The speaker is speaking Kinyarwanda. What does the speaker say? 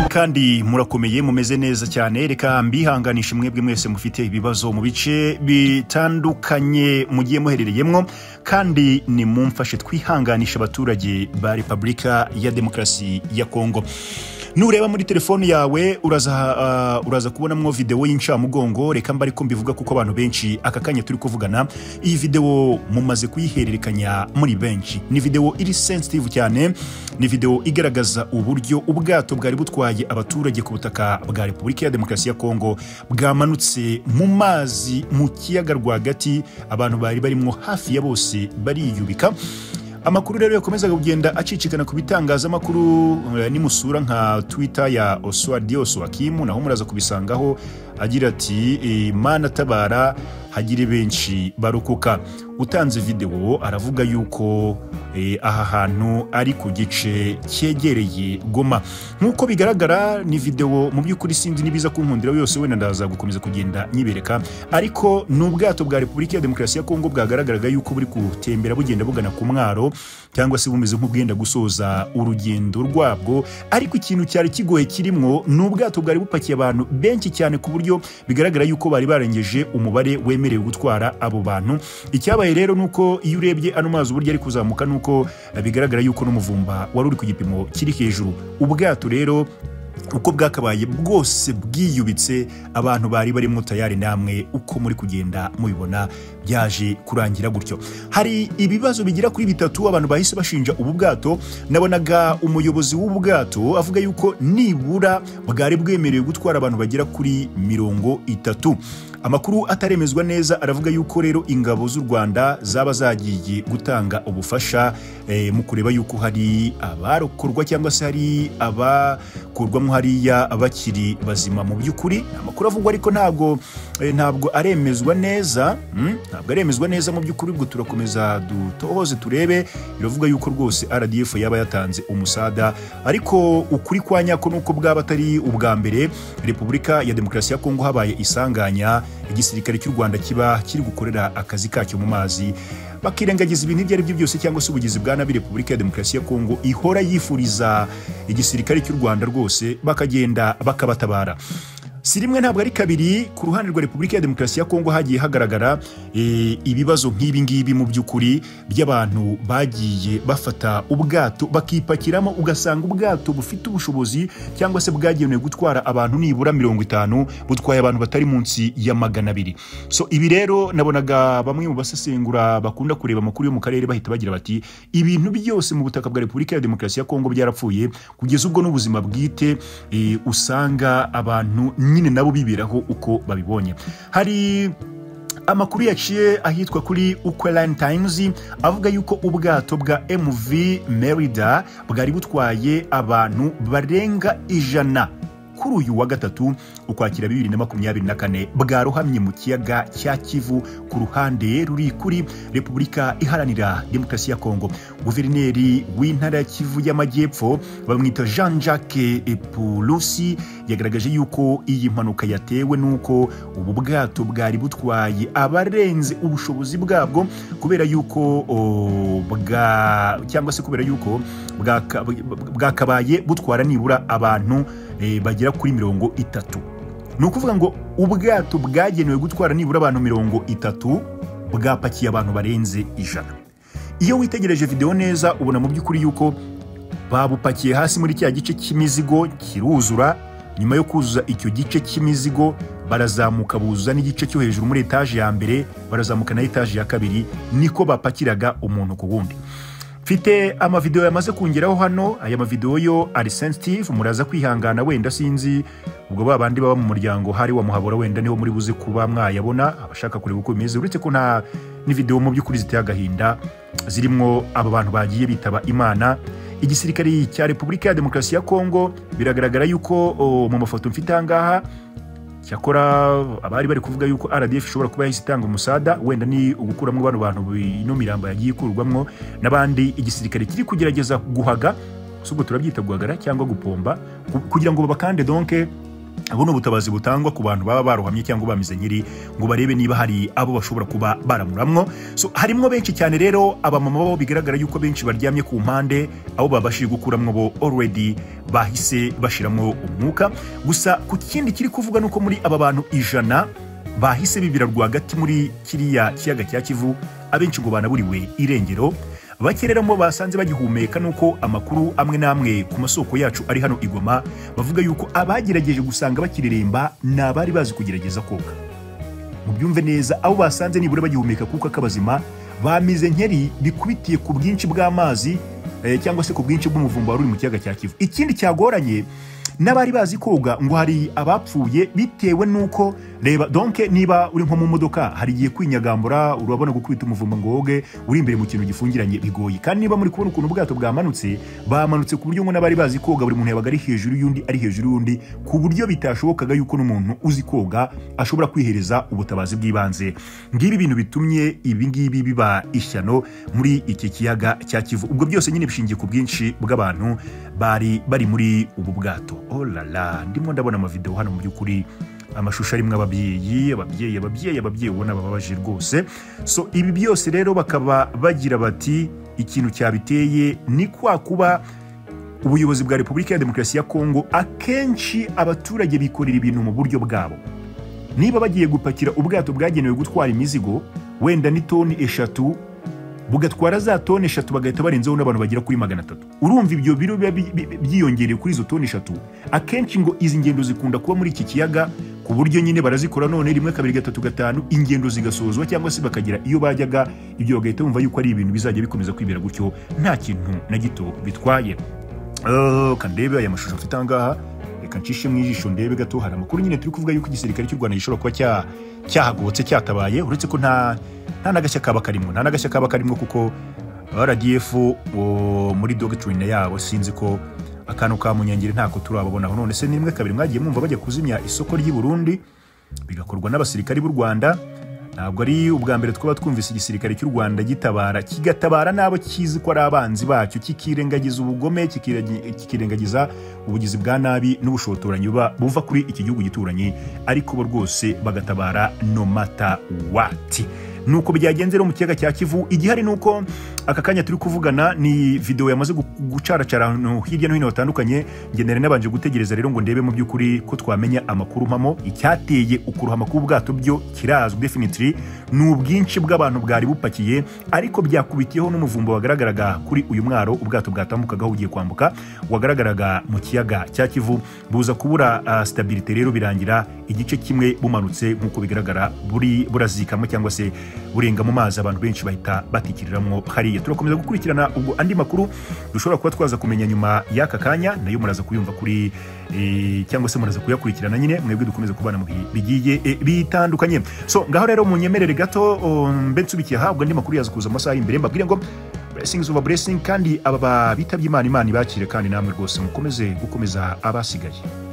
kandi murakomeye mumeze neza cyane reka mbihanganishe mwebwe mwese mufite ibibazo mu bice bitandukanye mugiye muherereyemo kandi nimumfashe twihanganisha abaturage ba repubulika ya demokarasi ya kongo nureba muri telefone yawe uraza ah, uraza kubonamwo videwo y'incamugongo reka mba ariko mbivuga kuko abantu benshi aka kanya turi kuvugana iyi videwo mumaze kuyihererekanya muri benshi ni videwo iri sensitive cyane ni videwo igaragaza uburyo ubwato bwari butwaye abaturage ku butaka bwa repubulika ya demokarasi ya kongo bwamanutse mu mazi mu kiyaga rwagati abantu bari barimo hafi ya bose bariyubika amakuru rero yakomezaga kugenda acicikana ku bitangazamakuru eh, nimusura nka twitter ya oswadios wakimu naho muraza kubisangaho agira ati "Eh, mana tabara hagire benshi barokoka utanze videwo aravuga yuko eh, aha hantu ari ku gice cyegereye goma nk'uko bigaragara ni videwo mu by'ukuri sinzi n'ibiza kunkundira yose wenda ndaza gukomeza kugenda nyibereka ariko ni ubwato bwa repubulika ya demokarasi ya kongo bwagaragaraga yuko buri gutembera bugenda bugana ku mwaro cyangwa se bumeze nk'ubwenda gusoza urugendo rwabwo ariko ikintu cyari kigoye kirimwo ni ubwato bwari bupakiye abantu benshi cyane ku buryo bigaragara yuko bari barengeje umubare wemerewe gutwara abo bantu icyabaye rero ni uko iyo urebye ano mazi uburyo ari kuzamuka ni uko eh, bigaragara yuko n'umuvumba wari uri ku gipimo kiri hejuru ubwato rero uko bwakabaye bwose bwiyubitse abantu bari barimo tayari namwe uko muri kugenda mubibona byaje kurangira gutyo hari ibibazo bigera kuri bitatu abantu bahise bashinja ubu bwato nabonaga umuyobozi w'ubu bwato avuga yuko nibura bwari bwemerewe gutwara abantu bagera kuri mirongo itatu amakuru ataremezwa neza aravuga yuko rero ingabo z'u rwanda zaba zagiye gutanga ubufasha eh, mu kureba yuko hari abarokorwa cyangwa se hari abakurwamo hariya bakiri bazima mu by'ukuri ni amakuru avugwa ariko ntabwo eh, ntabwo aremezwa neza mm, ntabwo aremezwa neza mu by'ukuri ubwo turakomeza dutohoze turebe biravuga yuko rwose rdf yaba yatanze umusada ariko ukuri kwa nyako ni uko bwaba atari ubwa mbere repubulika ya demokarasi ya kongo habaye isanganya igisirikare cy'u rwanda kiba kiri gukorera akazi kacyo mu mazi bakirengagiza ibintu ibyo ari byo byose cyangwa se ubugizi bwa nabi repubulika ya demokarasi ya kongo ihora yifuriza igisirikare cy'u rwanda rwose bakagenda bakabatabara si rimwe ntabwo ari kabiri ku ruhande rwa repubulika ya demokarasi ya kongo hagiye hagaragara eh, ibibazo nk'ibi ngibi mu by'ukuri by'abantu bagiye bafata ubwato bakipakiramo ugasanga ubwato bufite ubushobozi cyangwa se bwagenewe gutwara abantu nibura mirongo itanu butwaye abantu batari munsi ya magana abiri so ibi rero nabonaga bamwe mu basesengura bakunda kureba amakuru yo mu karere bahita bagira bati ibintu byose mu butaka bwa repubulika ya demokarasi ya kongo byarapfuye kugeza ubwo n'ubuzima bwite eh, usanga abantu nyine nabo biberaho uko babibonye hari amakuru yaciye ahitwa kuri Ukraine Times avuga yuko ubwato bwa MV Merida bwari butwaye abantu barenga ijana kuri uyu wa gatatu ukwakira bibiri na makumyabiri na kane bwarohamye mu kiyaga cya kivu ku ruhande ruri kuri repubulika iharanira demokarasi ya kongo guverineri w'intara ya kivu y'amajyepfo bamwita jean jacques epulusi yagaragaje yuko iyi mpanuka yatewe n'uko ubu bwato bwari butwaye abarenze ubushobozi bwabwo kubera yuko o, bwa cyangwa se kubera yuko bwaka- bwakabaye butwara nibura abantu eh, bagera kuri mirongo itatu ni ukuvuga ngo ubwato bwagenewe gutwara nibura abantu mirongo itatu bwapakiye abantu barenze ijana iyo witegereje videwo neza ubona mu by'ukuri yuko babupakiye hasi muri cya gice cy'imizigo kiruzura nyuma yo kuzuza icyo gice cy'imizigo barazamuka buzuza n'igice cyo hejuru muri etaje ya mbere barazamuka na etaje ya kabiri niko bapakiraga umuntu ku wundi mfite amavidewo yamaze kungeraho hano aya mavidewo yo ari sensitive muraza kwihangana wenda sinzi ubwo ba bandi baba mu muryango hari wa muhabura wenda niho muri buze kuba mwayabona abashaka kureba uko bimeze uretse ko nta n'ividewo mu by'ukuri ziteye agahinda zirimo aba bantu bagiye bitaba imana igisirikare cya repubulika ya demokarasi ya kongo biragaragara yuko o, mu mafoto mfite ahangaha cyakora abari bari kuvuga yuko rdf ishobora kuba yahise itanga umusada wenda ni ugukuramo bano bantu bi- ino mirambo yagiye ikurwamo n'abandi igisirikare kiri kugerageza guhaga si ubwo turabyita guhagara cyangwa gupomba ku- kugira ngo babakande donke ubu ni ubutabazi butangwa ku bantu baba barohamye cyangwa bamize nyiri ngo barebe niba hari abo bashobora kuba baramuramwo so harimo benshi cyane rero abamama bo bigaragara yuko benshi baryamye ku mpande aho babashije gukuramwo bo already bahise bashiramo umwuka gusa ku kindi kiri kuvuga ni uko muri aba bantu ijana bahise bibira rwagati muri kiriya kiyaga cya kivu abenshi ngo banaburiwe irengero bakereramo basanze bagihumeka nuko amakuru amwe n'amwe ku masoko yacu ari hano igoma bavuga yuko abagerageje gusanga bakireremba ni abari bazi kugerageza koga mubyumve neza abo basanze nibura bagihumeka kuko akabazima bamize nkeri bikubitiye ku bwinshi bw'amazi eh, cyangwa se ku bwinshi bw'umuvumba wari uri mu kiyaga cya kivu ikindi cyagoranye n'abari bazi koga ngo hari abapfuye bitewe n'uko reba donke niba uri nko mu modoka hari igihe kwinyagambura urabona gukubita umuvumba ngo woge uri imbere mu kintu gifungiranye bigoye kandi niba muri kubona ukuntu ubwato bwamanutse bamanutse ku buryo ngo n'abari bazi koga buri muntu yabaga ari hejuru y'undi ari hejuru y'undi ku buryo bitashobokaga yuko n'umuntu uzi koga ashobora kwihereza ubutabazi bw'ibanze ngibi bintu bitumye ibi ngibi biba ishyano muri iki kiyaga cya kivu ubwo byose nyine bishingiye ku bwinshi bw'abantu bari bari muri ubu bwato olala ndimo ndabona amavideo hano mu by'ukuri amashusho arimo ababyeyi ababyeyi ababyeyi ababyeyi ubona bababaje rwose so ibi byose rero bakaba bagira bati ikintu cyabiteye ni kwa kuba ubuyobozi bwa repubulika ya demokarasi ya kongo akenshi abaturage bikorera ibintu mu buryo bwabo niba bagiye gupakira ubwato bwagenewe gutwara imizigo wenda ni toni eshatu bugatwara za toni eshatu bagahita barenzeho n'abantu bagera kuri magana atatu urumva ibyo biro biba bi- bi- byiyongereye kuri izo toni eshatu akenshi ngo izi ngendo zikunda kuba muri iki kiyaga ku buryo nyine barazikora none rimwe kabiri gatatu gatanu ingendo zigasozwa cyangwa se bakagira iyo bajyaga ibyo bagahita bumva yuko ari ibintu bizajya bikomeza kwibera gutyo nta kintu na gito bitwaye Eh, ka ndebe aya mashusho mfite ahangaha reka ncishe mu ijisho ndebe gato hari amakuru nyine turi kuvuga yuko igisirikare cy'u rwanda gishobora kuba cya- cyahagobotse cyatabaye uretse ko nta nta n'agashya kaba karimo nta n'agashya kaba karimo kuko rdf o, muri dogitine yabo sinzi ko akantu ka munyangire ntako turababonaho none se ni rimwe kabiri mwagiye mwumva bajya kuzimya isoko ry'i burundi bigakorwa n'abasirikari b'u rwanda ntabwo ari ubwa mbere twaba twumvise igisirikare cy'u rwanda gitabara kigatabara n'abo kizi ko ari abanzi bacyo kikirengagiza ubugome kikiragi- kikirengagiza ubugizi bwa nabi n'ubushotoranyi buba buva kuri iki gihugu gituranyi ariko bo rwose bagatabara no mata wati nuko byagenze rero mu kiyaga cya kivu igihari ni uko aka kanya turi kuvugana ni video yamaze gu- gucaracara ahantu hirya no hino hatandukanye njye nari nabanje gutegereza rero ngo ndebe mu by'ukuri ko twamenya amakuru mpamo icyateye ukuruhama k'ubwato byo kirazwi definitely ni ubwinshi bw'abantu bwari bupakiye ariko byakubitiyeho n'umuvumba wagaragaraga kuri uyu mwaro ubwato bwatambukagaho bugiye kwambuka wagaragaraga mu kiyaga cya kivu buza kubura ah, stabilité rero birangira igice kimwe bumanutse nk'uko bigaragara buri burazikamo cyangwa se burenga mu mazi abantu benshi bahita batikiriramwo hariya turakomeza gukurikirana ubwo andi makuru dushobora kuba twaza kumenya nyuma y'aka kanya nayo muraza kuyumva kuri eh, cyangwa se muraza kuyakurikirana nyine mwebwe dukomeze kubana mu bihe bigiye eh, bitandukanye so ngaho rero munyemerere gato oh, mbe nsubikiye aha ubwo andi makuru yaza kuza mu masaha imbere mbabwire ngo blessings over blessing kandi aba bitabye imana imana ibakire kandi namwe rwose mukomeze gukomeza abasigaye